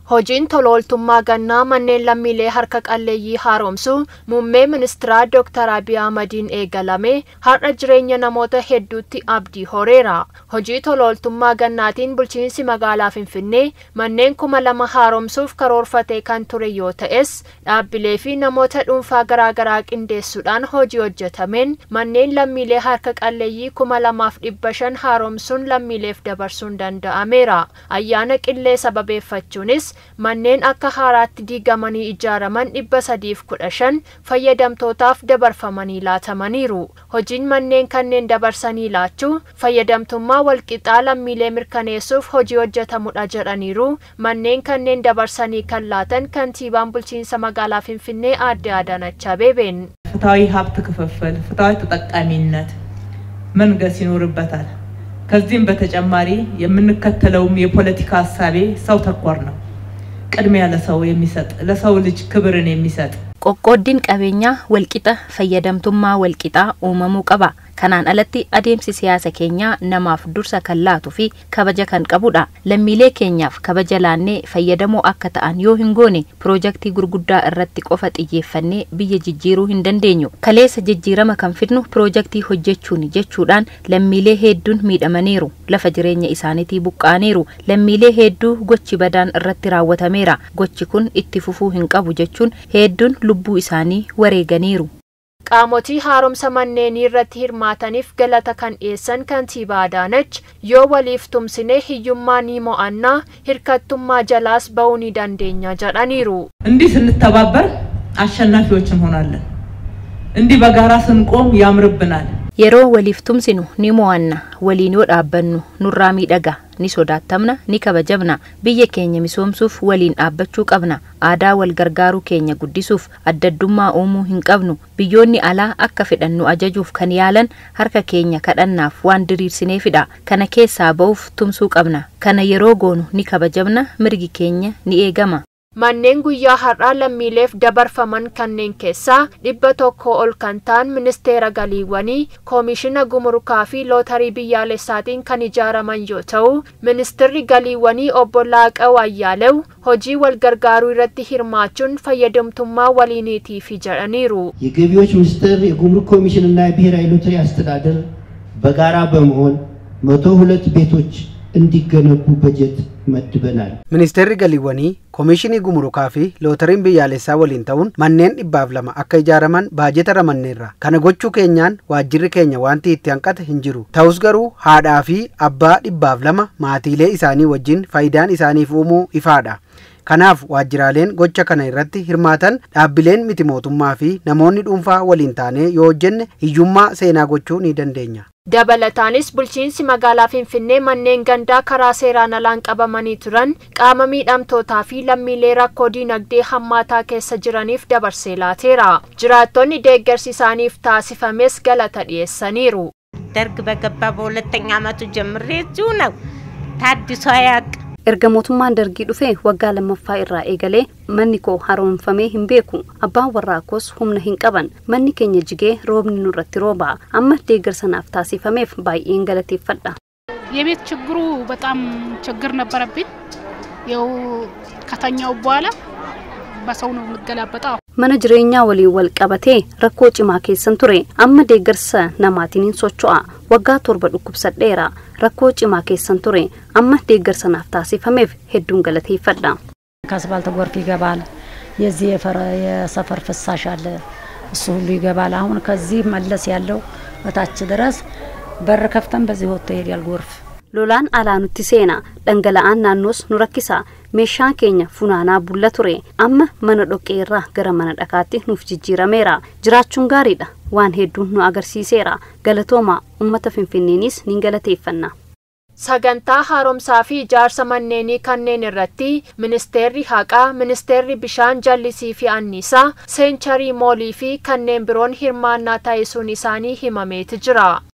Hojiin tolooltummaa gannaa manneen lammiilee harka qalleeyyii haaromsuu muummee ministiraa Dr. Abiy Ahmadiin eegalame har'a jireenya namoota hedduutti abdii horeera. Hojii tolooltummaa gannaatiin bulchiinsi magaalaa Finfinnee manneen kuma lama haaromsuuf karoorfatee kan ture yoo ta'es dhaabbilee fi namoota dhuunfaa garaagaraa qindeessuudhaan hojii hojjetameen manneen lammiilee harka qalleeyyii kuma lamaaf dhibba shan haaromsuun lammiileef dabarsuun danda'ameera. Ayyaana qillee sababeeffachuunis manneen akka haaraatti diigamanii ijaaraman dhibba sadiif kudha shan fayyadamtootaaf dabarfamanii laatamaniiru. Hojiin manneen kanneen dabarsanii laachuu fayyadamtummaa walqixaa lammiilee mirkaneessuuf hojii hojjetamudha jedhaniiru. Manneen kanneen dabarsanii kan laatan kantiibaan bulchiinsa magaalaa Finfinnee aadde Adaanach Abeebeen. ፍትሐዊ ሀብት ክፍፍል፣ ፍትሐዊ ተጠቃሚነት መንገስ ይኖርበታል። ከዚህም በተጨማሪ የምንከተለውም የፖለቲካ ሀሳቤ ሰው ተኮር ነው። ቅድሚያ ለሰው የሚሰጥ ለሰው ልጅ ክብርን የሚሰጥ qoqqooddiin qabeenyaa walqixa fayyadamtummaa walqixaa uumamuu qaba kanaan alatti adeemsi siyaasa keenyaa namaaf dursa kan laatuu fi kabaja kan qabudha lammiilee keenyaaf kabaja laannee fayyadamoo akka ta'an yoo hin goone piroojaktii gurguddaa irratti qofa xiyyeeffannee biyya jijjiiruu hin dandeenyu kaleessa jijjiirama kan fidnu piroojaktii hojjechuun jechuudhaan lammiilee hedduun miidhamaniiru lafa jireenya isaaniitii buqqaaneeru lammiilee hedduu gochi badaan irratti raawwatameera gochi kun itti fufuu hin qabu jechuun hedduun lubbuu isaanii wareeganiiru. Qaamotii haaromsa manneenii irratti hirmaataniif galata kan dhiyeessan kantiibaa Adaanach yoo waliif tumsine hiyyummaa ni mo'annaa hirkattummaa jalaas ba'uu ni dandeenya jedhaniiru. እንዲህ ስንተባበር አሸናፊዎች እንሆናለን። እንዲህ በጋራ ስንቆም ያምርብናል። yeroo waliif tumsinu ni mo'anna waliin yoo dhaabbannu nurraa miidhaga ni sodaattamna ni kabajamna biyya keenya misoomsuuf waliin dhaabbachuu qabna aadaa wal gargaaruu keenya guddisuuf addaddummaa uumuu hin qabnu biyyoonni alaa akka fedhannu ajajuuf kan yaalan harka keenya kadhannaaf waan diriirsineefidha kana keessaa ba'uuf tumsuu qabna kana yeroo goonu ni kabajamna mirgi keenya ni eegama Manneen guyyaa har'aa lammiileef dabarfaman kanneen keessaa dhibba tokko ol kan ta'an ministeera galiiwwanii koomishina gumurukaa fi lootarii biyyaalessaatiin kan ijaaraman yoo ta'u ministeerri galiiwwanii obbo Laaqaw Ayyaalew hojii wal gargaaruu irratti hirmaachuun fayyadamtummaa waliiniitiif jedhaniiru. የገቢዎች ሚኒስቴር የጉምሩክ ኮሚሽን እና የብሔራዊ ሎተሪ አስተዳደር በጋራ በመሆን መቶ ሁለት ቤቶች እንዲገነቡ በጀት መድበናል። Ministeerri galiiwwanii koomishinii gumurukaa fi lootariin biyyaalessaa waliin ta'uun manneen dhibbaaf lama akka ijaaraman baajeta ramanneerra. Kana gochuu keenyaan waajjirri keenya wanti itti hanqate hin jiru. Ta'us garuu haadhaa fi abbaa dhibbaaf lama maatiilee isaanii wajjin faayidaan isaaniif uumuu ifaadha. Kanaaf waajjiraaleen gocha kana irratti hirmaatan dhaabbileen miti mootummaa fi namoonni dhuunfaa waliin taanee yoo hojjenne hiyyummaa seenaa gochuu ni dandeenya. Dabalataanis bulchiinsi magaalaa Finfinnee manneen gandaa karaa seeraan alaan qabamanii turan qaama miidhamtootaa fi lammiilee rakkoo diinagdee hammaataa keessa jiraniif dabarsee laateera. Jiraattonni deeggarsi isaaniif taasifames galata dhiyeessaniiru. ደርግ በገባ በሁለተኛ ዓመቱ ጀምሬ እዚሁ ነው ታድሶ አያውቅ erga mootummaan dargii dhufee waggaa lammaffaa irraa eegalee manni koo haaromfamee hin beeku abbaan warraa koos humna hin qaban manni keenya jigee roobni nurratti rooba amma deeggarsa naaf taasifameef baay'een galateeffadha. የቤት ችግሩ በጣም ችግር ነበረብኝ። ያው ከተኛው በኋላ በሰው ነው የምገላበጠው። mana jireenyaa waliin wal qabatee rakkoo cimaa keessan ture amma deeggarsa namaatiin hin socho'a waggaa torba dhukkubsadheera rakkoo cimaa keessan ture amma deeggarsa naaf taasifameef hedduun galateeffadha. ከአስፋልት ጎርፍ ይገባል። የዚህ የፈረ- የሰፈር ፍሳሽ አለ፣ እሱ ሁሉ ይገባል። አሁን ከዚህ መለስ ያለው በታች ድረስ በር ከፍተን በዚህ ወጥቶ ይሄዳል ጎርፍ። lolaan alaa nutti seena dhangala'aan naannoos nu rakkisa meeshaan keenya funaanaa bulla ture amma mana dhoqqee irraa gara mana dhakaatti nuuf jijjiirameera jiraachuun gaariidha waan hedduun nu agarsiiseera galatooma ummata finfinneeniis ni galateeffanna. Sagantaa haaromsaa fi ijaarsa manneenii kanneen irratti ministeerri haqaa, ministeerri bishaan jallisii fi anniisaa, seencharii moolii fi kanneen biroon hirmaannaa taasisuun isaanii himameeti jira.